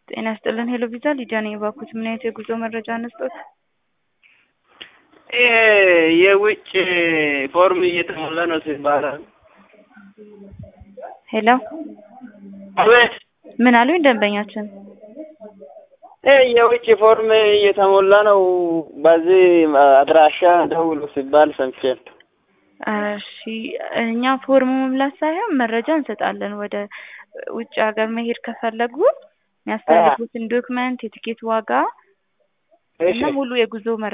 ጤና ይስጥልን ሄሎ ቪዛ ሊዲያ ነኝ። እባክዎት ምን አይነት የጉዞ መረጃ እንስጦት? ይሄ የውጭ ፎርም እየተሞላ ነው ሲባላል። ሄሎ አቤት። ምን አሉኝ ደንበኛችን? ይሄ የውጭ ፎርም እየተሞላ ነው፣ በዚህ አድራሻ ደውሉ ሲባል ሰምቼ ነው። እሺ እኛ ፎርም መሙላት ሳይሆን መረጃ እንሰጣለን። ወደ ውጭ ሀገር መሄድ ከፈለጉ የሚያስፈልጉትን ዶክመንት፣ የትኬት ዋጋ እሺ እና ሙሉ የጉዞ